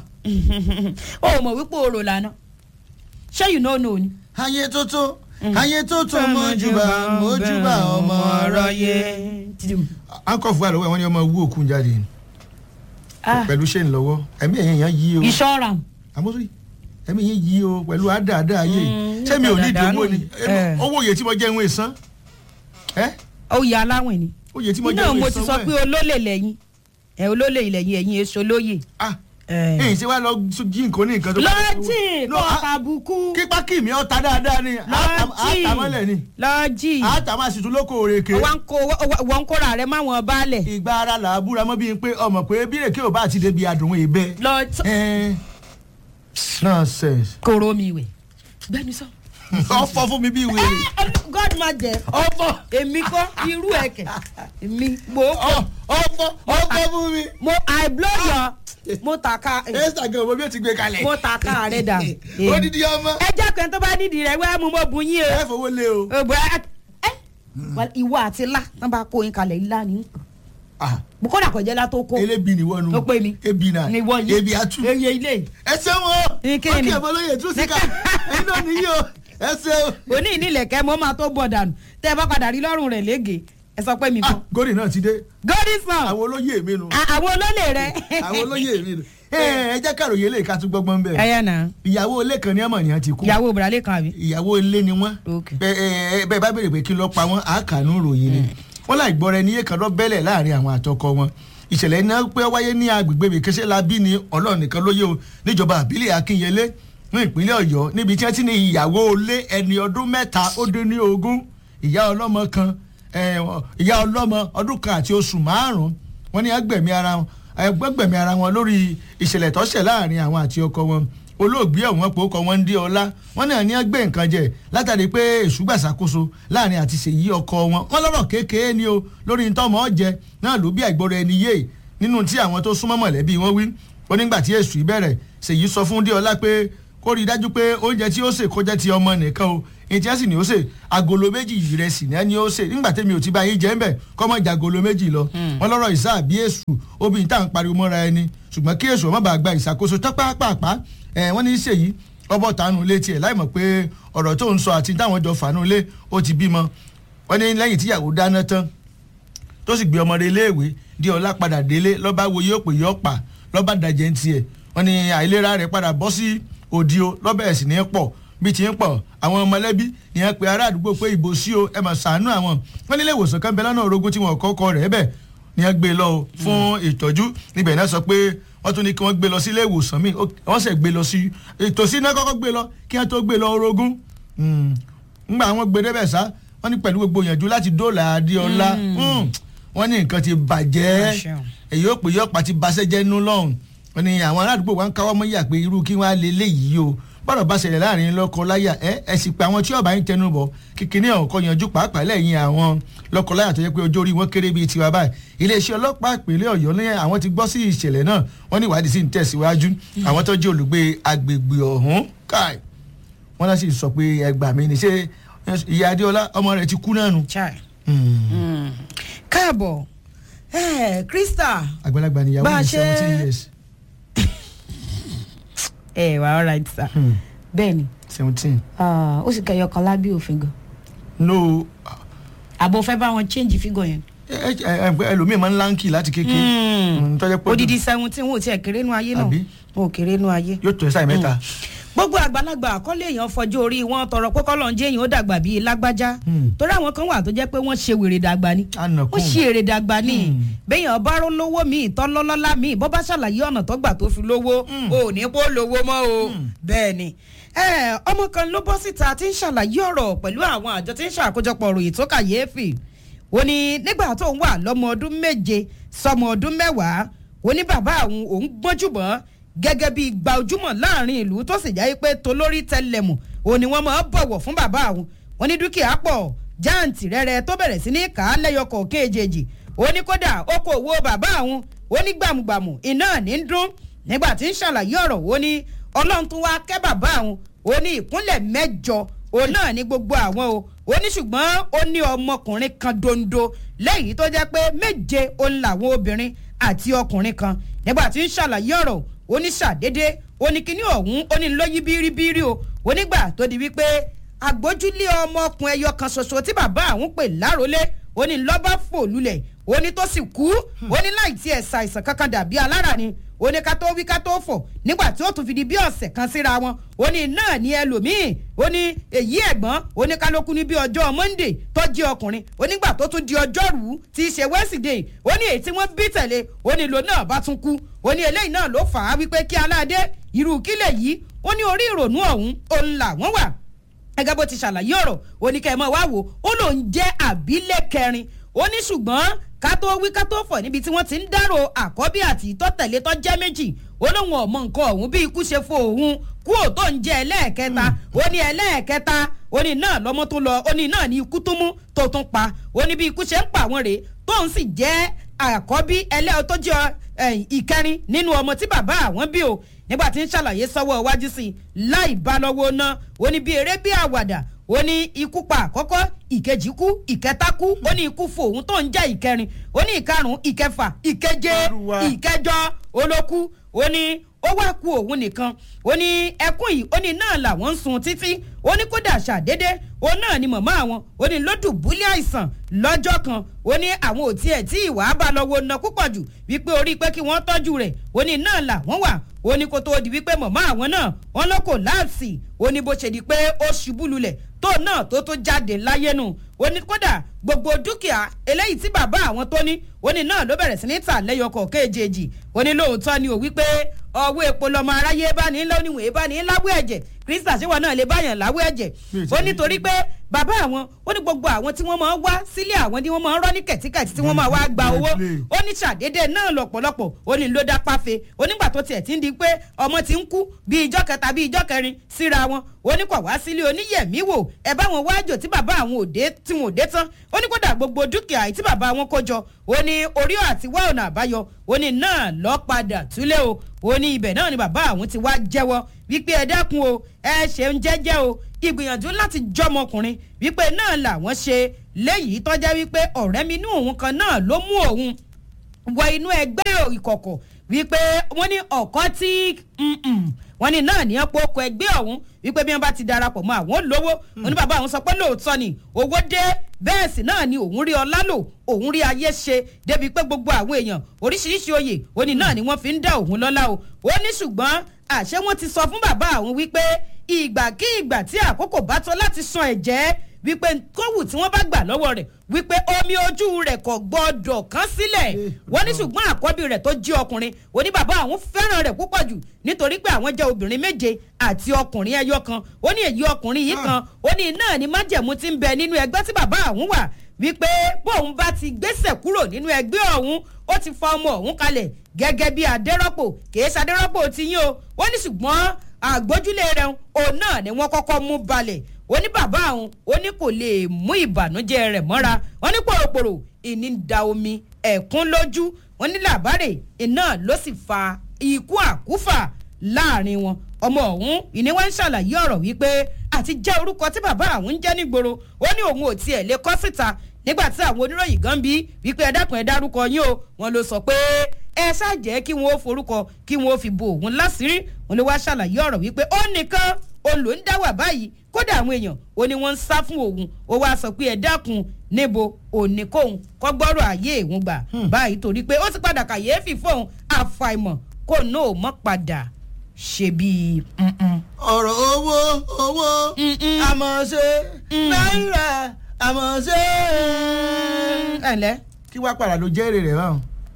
A: o mọ̀ wípé o rò lánàá ṣé you no know ni.
B: ayé tó tó ayé tó tó mọ́júbà mọ́júbà ọmọ aráyé. ankọ̀fù wà lọ́wọ́ ẹ̀ wọ́n ní ọmọ wú òkun jáde pẹ̀lú ṣé ń lọ́wọ́ ẹ̀mí ẹ̀yìn yẹn yí o
A: ìṣọ́ra
B: àmọ́sí ẹ̀mí yẹn yí o pẹ̀lú àdáadá ayé
A: Mm,
B: ṣé mi ò ní ìdí owó ni
A: Eh.
B: owó òye tí mo jẹ́ ìwé ìsan ẹ́
A: oyè aláwìn ni.
B: òye tí mo jẹ́
A: iná
B: ìwé
A: mo ti
B: ìsan
A: sọ pé olólè lẹ́yìn ẹ olólè lẹ́yìn ẹ̀yìn èso lóye.
B: ah ẹ̀yìn ṣé wàá lọ jí nǹkan ní nǹkan tó
A: lọ́jì
B: No,
A: kọ́
B: ah,
A: àbùkù
B: kípa kì mí ọ̀tá dáadáa ni
A: lọ́jì
B: àtàmọ́lẹ̀ ni
A: lọ́jì
B: àtàmọ́ àṣìtú lóko òrèké
A: wọ́n ń kóra rẹ̀ máwọn baálẹ̀.
B: ìgbà ara là á búra mọ́ bíi pé ọmọ pé bírèké ò bá ti débi àdùnún ìbẹ́
A: lọ́jì
B: nonsense
A: kóró mi wẹ̀ gbẹ́ni sọ.
B: ọ̀fọ̀ fún mi bí wèrè
A: god ma jẹ
B: ọ̀fọ̀
A: èmi kọ́ irú ẹ̀kẹ́ èmi mo
B: ọ̀- ọ̀fọ̀ ọ̀fọ̀ fún mi.
A: mo i blow your mo taka
B: instagram mo bí o ti gbé kalẹ̀.
A: mo taka rẹ dà.
B: odidi ọmọ
A: ẹ jẹ́ pé tó bá nídìí rẹ̀ wẹ́ẹ́ mú mo bùn yín
B: ẹ
A: o.
B: fowó lé o.
A: òbí ẹ ẹ ìwọ àti ilá tán bá kó yín kalẹ̀ ilá ni
B: Ah,
A: kódà kò jẹ́ látó kó
B: elébi ni wọ́n nu
A: ó pè mí
B: ebi náà
A: ni wọ́n yín
B: ebi atu
A: eye ilé
B: ẹ ṣe wọn
A: Ní kí ni?
B: ọkẹ ọmọlóye tún síkà ẹyin náà nìyí o ẹ ṣe o.
A: òní ìnílẹ̀kẹ́ mo máa tó bọ̀ dànù tẹ́ ẹ bá padà rí lọ́rùn rẹ̀ lége ẹ sọ pé mi
B: Ah,
A: kan
B: gòrí náà ti dé
A: godison
B: àwọn olóyè mi nu
A: àwọn olólè rẹ.
B: àwọn olóyè mi nu ẹ ẹ jẹ́ kàròyé lè ká tún gbọ́gbọ́n bẹ́ẹ̀
A: ẹyẹ náà
B: ìyàwó ilé kan ní ọmọ nìyẹn ti kú
A: ìyàwó ìbúralé kan àbí.
B: ìyàwó ilé ni wọ́n
A: Ok.
B: bẹ́ẹ̀ bẹ́ẹ̀ bá béèrè pé kí ló pa wọ́n àákànú ròyìn ni wọ́n láì gbọ́ rẹ níyé kan lọ bẹ́lẹ̀ láàrin àwọn àtọkọ wọn ìṣẹ̀lẹ̀ iná pé ó wáyé ní agbègbè bèkẹ́sẹ́ labí ni ọlọ́run nìkan lóye o níjọba àbílẹ̀ akínyẹlé ní ìpínlẹ̀ ọ̀yọ́ níbi tí wọ́n ti ní ìyàwó ilé ẹni ọdún mẹ́ta ó dín ní ogún ìyá ọlọ́mọ kan eh, ìyá ọlọ́mọ ọdún kan àti oṣù márùn-ún wọ́n ní agbẹ̀mí ara wọn agbẹ̀mí ara wọn lórí ìṣẹ̀lẹ̀ tó ṣẹ̀ láàrin àwọn àti ọkọ wọn olóògbé ọ̀hún pò kọ́ wọn ń dé ọlá wọn náà ní ẹgbẹ́ nǹkan jẹ látàrí pé èṣù gbàṣàkóso láàrin àti ṣèyí ọkọ wọn wọn lọ́rọ̀ kékeré ni o lórí ntọ́mọ jẹ náà ló bí àìgbọ́ra ẹni yé nínú tí àwọn tó súnmọ́ mọ̀lẹ́bí wọn wí ó nígbà tí èṣù ìbẹ̀rẹ̀ ṣèyí sọ fún déọlá pé kó rí i dájú pé oúnjẹ tí ó sè kó jẹ́ ti ọmọ nìkan o ètí ẹ̀ sì ni ó sè agolo méjì ìrẹsì ní ẹni ó sè nígbà tẹ́mi ò ti bá yín jẹ́ ń bẹ̀ kọ́ mọ́ ìjà agolo méjì lọ wọn lọ́rọ̀ ìsá àbí èṣù obìnrin tá à ń pariwo mọ́ra ẹni ṣùgbọ́n kí èṣù ọmọ bá gba ìṣàkóso tọ́pápàpá ẹ̀ wọ́n ní í ṣèyí ọbọ̀ tánú létí ẹ̀ láì mọ̀ pé ọ̀rọ̀ tó ń sọ àti táwọn jọ fàánú lé ó ti bímọ wọ́n ní lẹ́yìn tíyàwó dáná tán tó sì gbé ọmọ rẹ̀ iléèwé di ọlá padà délé lọ́ba wo yóò pè yóò pa lọ́ba dàjẹ́ ń tiẹ̀ wọ́n ní àìlera rẹ̀ padà bọ́ sí òdi o lọ́bẹ̀ ẹ̀sìn ní pọ̀ bí ti ń pọ̀ àwọn mọ̀lẹ́bí ní ẹ pé ará àdúgbò pé ìbò sí o ẹ mà ṣàánú àwọn wọ́n nílé ìwòsàn kan bẹ lọ́nà orogún tí wọ́n kọ́kọ́ rẹ̀ bẹ̀ ní ẹ gbé lọ o fún ìtọ́jú níbẹ̀ náà sọ pé wọ́n tún ní kí wọ́n gbé lọ sí ilé ìwòsàn míì wọ́n sì gbé lọ sí ìtòsí náà kọ́kọ́ gbé lọ kí wọ́n tó gbé lọ orogún ńgbà àwọn gbé débẹ̀ sá wọ́n ní pẹ̀lú gbogbo ìyànjú láti dóòlà adéọlá wọ́n ní nǹkan ti bàjẹ́ èyí ó pè yọ́pàá ti baṣẹ́ jẹ́ nú lọ́hùn wọ́n ní àwọn aládùúgbò wa ń káwọ́ mọ́ yà pé irú kí wọ́n á lé léyìí o bọ́dọ̀ bá ṣẹlẹ̀ láàrin lọ́kọ láyà ẹ ẹ sì pé àwọn tí ọba yín tẹnu bọ̀ kíkiní ọ̀hún kọ́ yanjú pàápàá lẹ́yìn àwọn lọ́kọ láyà tó yẹ pé ọjọ́ orí wọn kéré bíi tiwa báyìí iléeṣẹ́ ọlọ́pàá ìpínlẹ̀ ọ̀yọ́ ní àwọn ti gbọ́ sí ìṣẹ̀lẹ̀ náà wọ́n ní ìwádìí sì ń tẹ̀síwájú àwọn tó jẹ́ olùgbé agbègbè ọ̀hún káì wọ́n náà sì sọ pé ẹgbà mi ní ṣe ìyá adéọlá ọmọ rẹ̀ ti kú náà nù.
A: káàbọ̀ krista
B: àgbàlagbà níyàwó ní seventeen years
A: ẹ wà all right sir. bẹ́ẹ̀ ni.
B: seventeen.
A: ó sì kẹyọ kan lábẹ́ òfin gan.
B: no.
A: àbò fẹ́ bá wọn change figure yẹn.
B: ẹlòmíì máa ń láǹkì láti kékeré.
A: odidi seventeen wọn ò tiẹ̀ kéré nu ayé náà wọn ò kéré nu ayé.
B: yóò tó ẹ sáì mẹ́ta.
A: gbogbo àgbàlagbà àkọlé èèyàn fọjọ́ orí wọn tọrọ pé kọ́lọ́njẹ́ èèyàn ó dàgbà bíi lágbájá torí àwọn kan wà tó jẹ́ pé wọ́n ṣe wèrè dàgbà ni ó ṣe èrè dàgbà ni béèyàn bá ró lówó míì tọ́lọ́lọ́lá míì bọ́ bá ṣàlàyé ọ̀nà tó gbà tó fi lówó ò ní kó lówó mọ́ o bẹ́ẹ̀ ni ọmọ kan ló bọ́ síta tí ń ṣàlàyé ọ̀rọ̀ pẹ̀lú àwọn àjọ tí ń ṣàkójọpọ̀ ròyìn tó kàyéfì ó ní nígbà tó ń wà lọ́mọ ọdún méje sọmọ ọdún mẹ́wàá ó ní bàbá àwọn òun gbọ́njúbọ̀n gẹ́gẹ́ bí gba ojúmọ̀ láàrin ìlú tó sì jáde pé tolórí tẹlẹmù òun ni wọ́n máa bọ̀wọ̀ fún bàbá àwọn wọn ní dúkìá pọ̀ jáǹtì rẹ̀rẹ̀ tó bẹ̀rẹ̀ sí ní kà á lẹ́yọkọ̀ kéjèèjì ó ní kódà okòwò bàbá àwọn ó ní gbàmùgbàmù iná ní ń dún nígbà tí ń ṣàlàyé ọ̀rọ̀ ó ní ọlọ́run tún wá kẹ́ bàbá àwọn ó ní ìpínlẹ̀ mẹ́jọ òun náà ní gbogbo àwọn o ó ní ṣùgbọ́n ó ní ọmọkùnrin kan dondo lẹ́yìn tó jẹ́ pé méje òun làwọn obìnrin àti ọkùnrin kan nígbà tí ń ṣàlàyé ọ̀rọ̀ oníṣàdédé oníkíní ọ̀hún onílóyí bíríbírí o onígbà tó di wípé agbójúlé ọmọkùnrin ẹyọ kan ṣoṣo tí bàbá àwọn pè lárólé onílọ́bà fò lulẹ̀ oní tó sì kú oní láì tiẹ̀ ṣàìsàn kankan dàbí alára ni oní ká tó wí ká tó fọ̀ nígbà tí ó tún fi di bí ọ̀sẹ̀ kan síra wọn oní náà ní ẹlòmíì oní èyí ẹ̀gbọ́n oní kálókù ní bí ọjọ́ monday tó jẹ́ ọkùnrin onígbà tó tún di ọjọ́rú tí í ṣe wednesday oní èyí tí wọ́n bí tẹ̀lé oní ìlò náà bá tún kú oní eléyìí náà ló fà á wípé kí aládé irú kílẹ̀ yìí ó ní orí ìrònú ọ̀hún òun làwọn wà gẹ́gẹ́ bó ti ṣàlàyé ọ̀rọ̀ oníkẹ́mọ́ wá wò ó lòun jẹ́ àbílẹ̀ kẹrin ó ní ṣùgbọ́n ká tó wí ká tó fọ̀ níbi tí wọ́n ti ń dárò àkọ́bí àti ìtọ́tẹ̀lé tó jẹ́ méjì ó lóun ọ̀mọ nǹkan ọ̀hún bí ikú ṣe fo òun kú ò tó ń jẹ́ ẹlẹ́ẹ̀kẹta ó ní ẹlẹ́ẹ̀kẹta ó ní náà lọ́mọ tó lọ ó ní náà ní ikú tó mú tó tún pa ó ní bí ikú ṣe ń pa àwọn rèé tóun sì jẹ́ àkọ́bí ẹlẹ́ọ̀ tó jẹ́ ìkẹrin nínú ọmọ tí bàbá àwọn bí o nígbà tí ń ṣàlàyé sọ́wọ́ iwájú sí i láì bá lọ́wọ́ ná ó ní bí eré bí àwàdà ó ní ikú pa àkọ́kọ́ ìkejì kú ìkẹta kú ó ní ikú fò òun tó ń jẹ́ ìkẹrin ó ní ìkarùn ìkẹfà ìkeje ìkẹjọ olókù ó ní ó wá ku òun nìkan ó ní ẹkún yìí ó ní náà làwọn ń sun títí ó ní kódà ṣàdédé ó náà ni màmá àwọn ó ní ló dùbúlẹ̀ àìsàn lọ́jọ́ kan ó ní àwọn ò tiẹ̀ tí ìwà bá lọ́wọ́ ná púpọ̀ jù wípé orí pé kí wọ́n tọ́jú rẹ̀ ó ní náà làwọn wà ó ní kó tó di wípé màmá àwọn náà wọn ló kò láàsì ó ní bó ṣe di pé ó ṣubú lulẹ̀ tó náà tó tó jáde láyé nù ó ní kódà gbogbo dúkìá eléyìí tí bàbá àwọn tó ní ó ní náà ló bẹ̀rẹ̀ sí ní tà lẹ́yọkọ̀ kéjèèjì ó ní lóòótọ́ ni ò wípé ọwọ́ epo lọmọ aráyé bá ní lóníwèé bá ní láwọ́ ẹ̀jẹ̀ krista ṣé wọn náà lè báyàn láwọ́ ẹ̀jẹ̀ ó nítorí pé bàbá àwọn ó ní gbogbo àwọn tí wọ́n máa ń wá sílé àwọn tí wọ́n máa ń rọ́ ní kẹ̀tíkẹ̀tí tí wọ́n máa wá gba owó ó ní ṣàdédé náà lọ̀pọ̀lọpọ̀ ó ní ló dá páfe onígbà tó tiẹ̀ ti ń di pé ọmọ ti ń kú bí ijọ́ kẹta bí ijọ́ kẹrin síra wọn ó ní kọ̀ wá sílé oníyẹ̀mí wò ẹ bá wọn wájò tí bàbá àwọn òde tí wọn ò dé tán ó ní kódà gbogbo dúkìá tí bàbá wọn kó jọ ó ní orí àti wá ọ̀nà àbáyọ ó ní náà lọ́ padà túlé o ó ní ibẹ̀ náà ni bàbá àwọn ti wá jẹ́wọ́ wípé ẹ dákun o ẹ ṣeun jẹ́jẹ́ o ìgbìyànjú láti jọmọkùnrin wípé náà làwọn ṣe léyìí tọ́já wípé ọ̀rẹ́ mi inú òun kan náà ló mú òun wọ inú ẹgbẹ́ ìkọ̀kọ̀ wípé wọ́n ní ọ̀kọ́ tí wọ́n ní náà ní ọ̀pọ̀ ọkọ̀ ẹgbẹ́ ọ̀hún wípé bí wọ́n bá ti darapọ̀ mọ́ àwọn lówó wọ́n ní bàbá àwọn sọ pé lóòótọ́ ni owó dé bẹ́ẹ̀ sì náà ni òun rí ọlá lò òun rí ayé ṣe débi pé gbogbo àwọn èèyàn oríṣiríṣi oyè ó ní náà ni wọ́n fi ń dá òun lọ́lá o ó ní ṣùgbọ́n àṣẹ wọn ti sọ fún bàbá àwọn wípé ìgbàkígbà tí àkókò bá tó láti san ẹ̀jẹ̀ wípé kówù tí wọ́n bá gbà lọ́wọ́ rẹ̀ wípé omi ojú rẹ̀ kò gbọ́dọ̀ kán sílẹ̀ wọ́n ní ṣùgbọ́n àkọ́bí rẹ̀ tó jí ọkùnrin ó ní bàbá àwọn fẹ́ràn rẹ̀ púpọ̀ jù nítorí pé àwọn jẹ́ obìnrin méje àti ọkùnrin ẹyọ kan ó ní èyí ọkùnrin yìí kan ó ní náà ni májẹ̀mú ti ń bẹ nínú ẹgbẹ́ tí bàbá àwọn wà wípé bóun bá ti gbéṣẹ̀ kúrò nínú ẹgbẹ́ ọ̀hún ó ti fa ọmọ ọ̀hún kalẹ̀ gẹ́gẹ́ bí adérọ́pò kìí ṣadérọ́pò ti yín o ó ní ṣùgbọ́n àgbójúlé rẹ̀ òun náà ni wọ́n kọ́kọ́ mú balẹ̀ ó ní bàbá àwọn ó ní kò lè mú ìbànújẹ́ rẹ̀ mọ́ra wọ́n ní pòròpòrò ìní ń da omi ẹ̀kún lójú wọ́n ní làbárè iná ló sì fa ikú àkúfà láàrin wọn ọmọ ọ̀hún ìní wọ́n ń ṣàlàyé ọ̀rọ̀ wípé àti jẹ́ orúkọ tí bàbá àwọn ń jẹ́ nígboro ó ní òun ò tiẹ̀ lè kọ́ síta nígbà tí àwọn oníròyìn gan bí wípé ẹ dákun ẹ dárúkọ yín o wọn ló sọ pé ẹ ṣàjẹ́ kí wọ́n ó forúkọ kí wọ́n ó fi bo òun láṣìírí wọn ló wá ṣàlàyé ọ̀rọ̀ wípé ó nìkan òun ló ń dá wà báyìí kódà àwọn èèyàn ó ní wọ́n ń sá fún òun ó wá sọ pé ẹ dákun níbo òní kóun kọ́ gbọ́rọ̀ ayé òun gbà báyìí torí pé ó ti padà kàyéfì fóun àfàìmọ̀ kó náà mọ́ padà ṣe bíi.
B: ọ̀rọ̀ owó owó àmọ̀ ṣe náírà àmọ̀ ṣe.
A: ẹ ǹlẹ́.
B: kí wàá padà ló jẹ́ èrè rẹ̀ báwọn.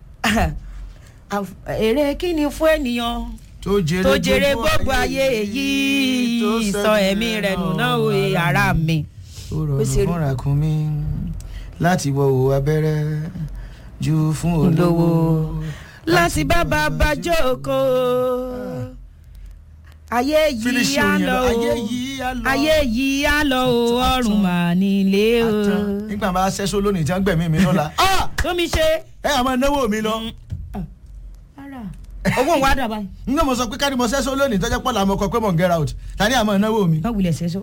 A: èrè kí ni fún ènìyàn
B: tó
A: tó jèrè gbogbo ayé èyí sọ ẹ̀mí rẹ̀ nù náà o ara mi.
B: ó rọrùn fúnra kún mi láti wọ òwò abẹ́rẹ́ ju fún olówó
A: láti bá bàbá jókòó ayé yìí á lọ o ayé yìí á lọ o ọrùn mà nílé o.
B: nígbà máa ṣẹ́só lónìí tí wọ́n gbẹ̀mí mi lọ́la.
A: tómi ṣe.
B: ẹ àmọ́ náwó mi lọ.
A: owó wa dà báyìí.
B: n náà mo sọ pé kárí mo ṣẹ́só lónìí tọ́jà pọ̀ làwọn ọkọ̀ pé mo ń get out ta ni àmọ́ náwó mi.
A: wọ́n wulẹ̀ ṣẹ́só.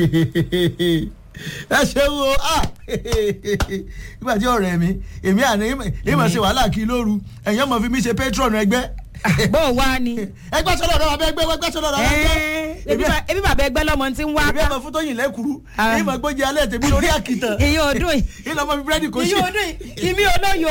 B: ẹ ṣe wo nígbà tí ọ̀rẹ́ mi èmi àná ìmọ̀ ṣe wàhálà kí lóru ẹ̀yìn ọmọ fi mi ṣe patron ẹgbẹ́
A: bó o wá ni.
B: ẹgbẹ́ sọ́dọ̀ ọ̀dọ́ bàbá ẹgbẹ́ ẹgbẹ́ sọ́dọ̀ ọ̀dọ́ ẹgbẹ́.
A: ebi bàbá ẹgbẹ́ lọ́mọ tí ń wá
B: èmi ọmọ fún tóyìn lẹ́kùrú ìmọ̀ gbójì alẹ́ tèmi lórí àkìtàn.
A: iye ọdún yìí.
B: ìlọ ọmọ mi búrẹ́dì kò ṣe.
A: iye ọdún yìí ìmí olóyo.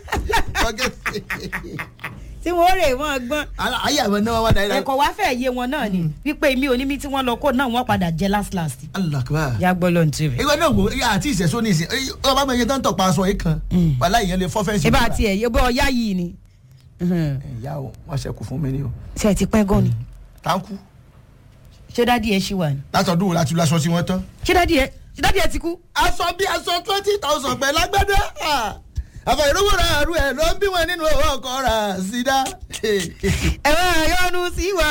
A: tí wọ́n rè wọ́n gbọ́n.
B: ayé àwọn náà wà náírà.
A: ẹ̀kọ́ wá fẹ́ yé wọn náà ni wípé mi ò ní mi tí wọ́n lọ kó náà wọ́n padà jẹ last last.
B: alakaba.
A: ya gbọ́ ló ń tirẹ̀.
B: ìwé náà wò ó àti ìṣẹ̀sọ́ ní ìsìn ọba mi yẹn tó ń tọpa aṣọ yìí kan wàhálà ìyẹn lè fọ́ fẹ́ǹsì.
A: ibà tiẹ̀ yóò bọ́ ọyá yìí ni.
B: ìyá o wọn ṣe kù fún mi ni o.
A: ṣe ti pẹ́ gan ni.
B: táǹkù.
A: ṣé dádì ẹ ṣì wà ní.
B: látọ̀dún wo la ti lọ aṣọ sí wọn tán.
A: ṣé dádì ẹ ṣé dádì ẹ ti kú.
B: aṣọ bí aṣọ twenty thousand pẹ̀lú agbẹ́dẹ́ àfọ ìrúwò ra àrú ẹ ló ń bí wọn nínú owó ọkọ rà sídá.
A: ẹ máa yọnu sí wa.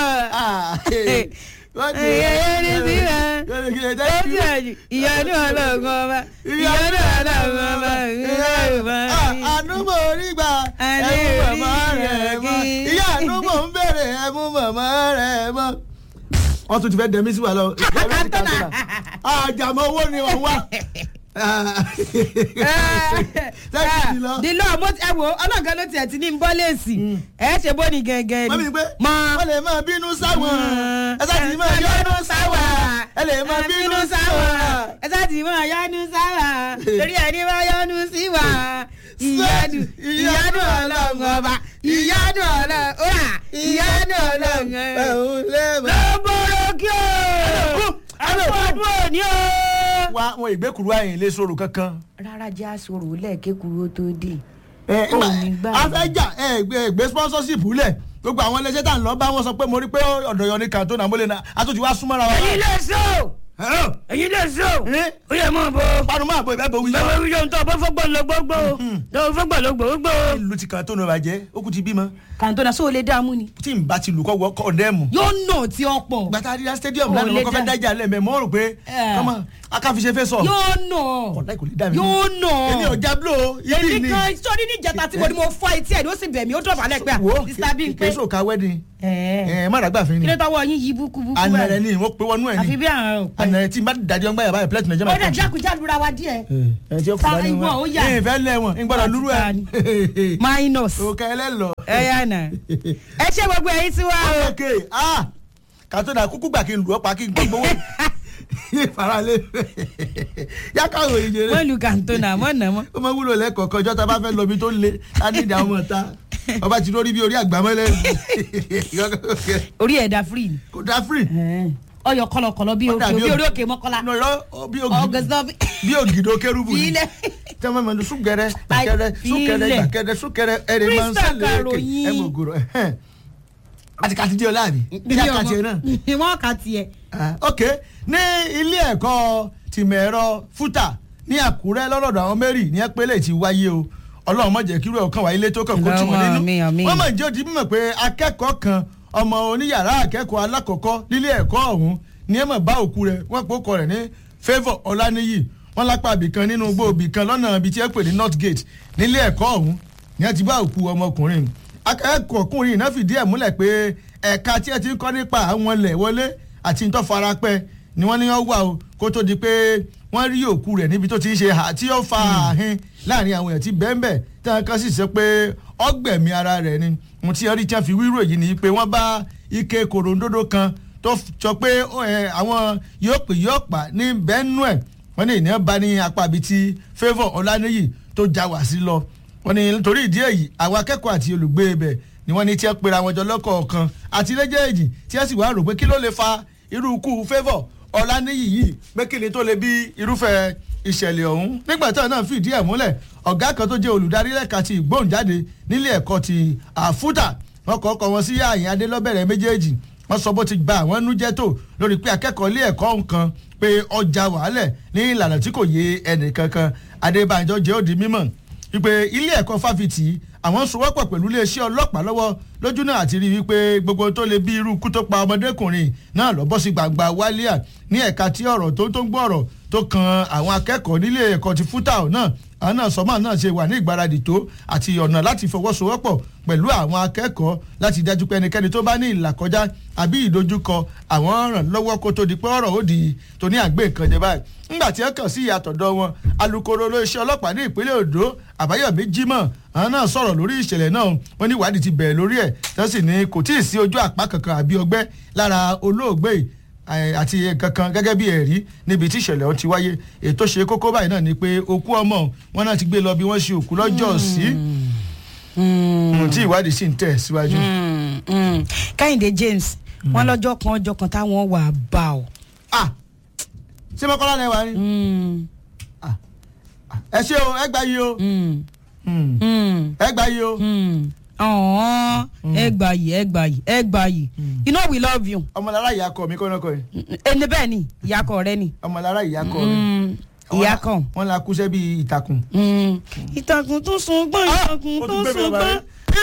A: ẹyẹ ní sí wa. ìyanu ọlọ́run ọba ìyanu ọlọ́run ọba ìyanu ọba.
B: ànúmọ̀ orí gbà ẹ̀mú màmá rẹ̀ mọ́ ìyá ànúmọ̀ ń bèrè ẹ̀mú màmá rẹ̀ mọ́. wọ́n tún ti fẹ́ dẹ̀mí sí wa lọ. àjàmọ́ owó ni wọ́n wá
A: dìlọ mo ẹ wo ọlọ́gá ló tiẹ̀ ti ní ń bọ́ léèsì ẹ ṣe bó ni gẹ́gẹ́
B: ni. mọ wọ́n lè máa bínú sáwọn ẹ sá ti máa yọnu sáwọn ẹ lè máa bínú sáwọn
A: ẹ sá ti máa yọnu sáwọn torí ẹni máa yọnu sí wa ìyanu ìyanu ọlọ́run ọba ìyanu ọlọ́run ọba ìyanu ọlọ́run ọba lọ́bọ̀rọ̀ kí o àfọ̀dún òní o
B: wa wọn ìgbékuru àyìn lè sọ̀rọ̀ kankan.
A: rárá jẹ́ àsọ̀rọ̀ lẹ́ẹ̀kẹ́kuru ó tó dé.
B: afẹ́jà gbé sponsorship lẹ̀ gbogbo àwọn iléeṣẹ́ tá à ń lọ bá wọn sọ pé mo rí pé ọ̀dọ̀ yọ ní kàntó náà mo lè na àtúntì wá súnmọ́ra wa.
A: ẹyin lè so ẹyin lè so ó yẹ mọ bọ.
B: panu máa bọ ìbẹ́ bọ wíyá.
A: bẹ́ẹ̀ wíyá ń tọ́ bọ́ fọ́gbọ́n lọ gbogbo lọ fọ́gbọ́n lọ gbogbo.
B: ìlú ti kàntó náà bàjẹ́ ó kù ti bímọ.
A: kàntó náà sóò lè dààmú ni.
B: tí n bá ti lù kọ́ wọ kọ́ndẹ́mù.
A: yóò nà tí ọ pọ̀.
B: gbàtà àdìyà stadium lánàá wọn kọ́ fẹ́ dájà lẹ́mẹ̀ mọ́ rò pé kọ́mọ akáfiṣe fẹ́ sọ.
A: yóò nà
B: ọ̀la ìkòlè dà mí.
A: yóò nà.
B: èmi ò jáblo ibi ni.
A: èmi kan sọ́ni ní ìjẹta tí mo ní mo fọ́ etí ẹ̀ ló sì bẹ̀ mí ó dọ̀bálẹ̀ pé à
B: wo
A: sísá bí n pé.
B: kèésò ká wedding
A: Ẹ̀ẹ́.
B: ẹ má dàgbà fún
A: kí
B: ni
A: ló tọwọ́ yín yí búkúbúkú
B: anẹrẹ ni wọ́n pe wọnú ẹ
A: àfi
B: ni
A: bí àwọn òpẹ.
B: anẹrẹ tí n bá dàdí ọgbà yàrá plẹtì nàìjíríà
A: ó dẹ̀ jákujá lura wa díẹ̀.
B: ẹ tí ó kú
A: Sa
B: bá ní
A: ìwọ, ó
B: wọn
A: yà.
B: ẹ fẹ́ lẹ̀ wọn n gbọ́dọ̀ lúrú ẹ
A: minus.
B: òkè ẹlẹ́lọ.
A: ẹ yà nà. ẹ ṣe gbogbo ẹyin tí wá o.
B: ok ah kàtó dà kúkú gbà kí n lù ọ́ pa kí n gbọ́ gbowó faralé yàtọ̀ òyìn jẹrẹ
A: wọ́n lu kàntona mọ́ nà mọ́.
B: ó máa wúlò lẹ́kọ̀ọ́kan ọjọ́ tá a bá fẹ́ lọ bí tó le á ní ìdá ọmọ ta ọba ti lórí bí orí àgbàmọ́lẹ̀
A: orí ẹ̀dá free ni.
B: kò dá free.
A: ọyọ kọlọkọlọ bí
B: Ó
A: òkè
B: dàbí
A: bí
B: òkè.
A: orí òkè mọ́kọ́lá.
B: nọ̀rọ̀ bí ògì
A: ọgọsọ bí.
B: bí ògìdó kérúbù ni
A: Filẹ̀.
B: tẹ́wọ́n mẹ́nu súnkẹrẹ gbàkẹrẹ súnkẹrẹ
A: Filẹ̀.
B: gbàkẹrẹ súnkẹrẹ ẹ̀rẹ̀ máa ń
A: Crystal
B: sẹ́lẹ̀ èké
A: Caroline.
B: ẹ̀ mọ̀ gòrò àti kàti díẹ̀ láàbì bí àkàtì ẹ̀ náà.
A: wọ́n kà tiẹ̀.
B: Ah, ok ní ilé ẹ̀kọ́ tìmẹ̀rọ fúta ní àkúrẹ́ lọ́dọ̀dọ̀ àwọn mary ní ẹ̀pẹ́lẹ̀ ti wáyé o ọlọ́run má jẹ́ kírú ẹ̀ kàn wá ilé tó kàn kó tì wọ́n
A: Àmín,
B: nínú
A: àmín.
B: wọ́n mọ̀ jẹ́ òdi mímọ̀ pé akẹ́kọ̀ọ́ kan ọmọ oníyàrá akẹ́kọ̀ọ́ alákọ̀ọ́kọ́ nílé ẹ̀kọ́ ọ̀hún ní ẹ̀mọ̀ bá òkú rẹ̀ wọ́n pò kọ rẹ̀ ní favour ọláníyì wọ́n lápá ibìkan nínú igbó ibìkan lọ́nà ibi tí ẹ pè ní north gate nílé ẹ̀kọ́ ọ̀hún ní ẹ ti bá òkú ọmọkùnrin akẹ́kọ̀ọ́kùnrin náà fìdí ẹ̀ múlẹ̀ pé ẹ̀ka tí ẹ ti ń kọ́ nípa àwọn ilẹ̀ wọlé àti tó farapẹ́ ni wọ́n ní wọ́n wà o kó tó di pé wọ́n rí òkú rẹ̀ níbi tó ti ń ṣe hà tí ó fa àhín láàrin àwọn èèyàn tí bẹ́ẹ̀nbẹ́ tí wọ́n kàn sì sọ pé ọgbẹ̀mí ara rẹ̀ ni mo ti rí tí wọ́n fi wíwò yìí ni pé wọ́n bá ike kòròǹdodo kan tó sọ pé ó, ẹ, àwọn yóò pè yóò pa ní bẹ́ẹ̀nù ẹ̀ wọ́n ní ènìyàn bá ní apá ibi tí favour ọláníyì tó já wá sí lọ wọ́n ní nítorí ìdí èyí àwọn akẹ́kọ̀ọ́ àti olùgbé ibẹ̀ ni wọ́n ní tí ẹ pera wọn jọ lọ́kọ̀ọ̀kan àti lẹ́jẹ̀ẹ́jì tí ẹ sì wá rò pé kí ló lè fa irú ikú favour ọláníyì yìí pé kí ni tó lè bí irúfẹ́ ìṣẹ̀lẹ̀ ọ̀hún nígbà tí wọn náà fìdí ẹ̀ múlẹ̀ ọ̀gá kan tó jẹ́ olùdarí lẹ́ka ti ìgbóhùnjáde nílé ẹ̀kọ́ ti àfúdà wọn kọ́ ọkọ̀ wọn sí àyìn adélọ́bẹ̀rẹ̀ méjèèjì wọ́n sọ bó ti gba àwọn nújẹ́ tó lórí pé akẹ́kọ̀ọ́ ilé ẹ̀kọ́ nǹkan pé ọjà wàhálẹ̀ ní ìlànà tí kò yé ẹnì kankan adébánjọ jẹ́ òdi mímọ̀ wípé ilé ẹ̀kọ́ fáfitì àwọn ń sowọ́pọ̀ pẹ̀lú iléeṣẹ́ ọlọ́pàá lọ́wọ́ lójú náà àti rí wípé gbogbo tó lè bí irú ikú tó pa ọmọdékùnrin náà lọ bọ́ sí gbangba wálíà ní ẹ̀ka tí ọ̀rọ̀ tó tó ń gbọ́ ọ̀rọ̀ tó kan àwọn akẹ́kọ̀ọ́ nílé ẹ̀kọ́ ti fútàù náà àwọn náà sọmọ náà ṣe wà ní ìgbáradì tó àti ọ̀nà láti fọwọ́sowọ́pọ̀ pẹ̀lú àwọn akẹ́kọ̀ọ́ láti dájú pé ẹnikẹ́ni tó bá ní ìlàkọjá àbí ìdojúkọ àwọn ràn lọ́wọ́ kó tó di pé ọ̀rọ̀ ó di tó ní àgbé nǹkan jẹ báyìí ńgbà tí ẹ kàn sí ìyàtọ̀dọ̀ wọn alūkkóró iléeṣẹ́ ọlọ́pàá ní ìpínlẹ̀ Ondo Àbáyọ̀mí Jímọ̀ àwọn náà sọ̀rọ̀ lórí ìṣẹ̀lẹ̀ náà wọ́n ní ìwádìí ti bẹ̀rẹ̀ lórí ẹ̀ tó sì ní kò tíì sí ojú àpá kankan àbí ọgbẹ́ lára olóògbé yìí ẹ, àti kankan gẹ́gẹ́ bí ẹ̀rí níbi tí ìṣẹ̀lẹ̀ ọ̀hún ti wáyé ètò ṣe kókó báyìí náà ni pé òkú ọmọ wọn náà ti gbé lọ bí wọ́n ṣe òkú lọ́jọ́ sí tí ìwádìí sì ń tẹ̀ síwájú.
A: Mm, mm. Kẹ́hìndé James wọ́n lọ́jọ́ kan ọjọ́ kan táwọn wà bá ọ.
B: Ah, ṣé mọ́kànlá náà wà ní.
A: Mm,
B: ẹ ṣé o ẹ gbà yìí o
A: mm,
B: Mm.
A: mm,
B: ẹ gbà yìí o.
A: mm. Ọ̀hún, ẹ gbà yìí ẹ gbà yìí ẹ gbà yìí you know we love you.
B: ọmọlára ìyá kọ mi kọ́nà kọ́ yìí
A: ẹni bẹ́ẹ̀ ni ìyàkọ̀ rẹ ni.
B: ọmọlára ìyá kọ mi.
A: Mm, ìyàkọ̀.
B: wọn la kúṣẹ́ bíi ìtàkùn.
A: Mm. ìtàkùn tó sun gbọ́n
B: Ah,
A: ìtàkùn
B: ó
A: tó
B: tún gbé mi
A: sun
B: lọ
A: gbọ́n
B: báyìí.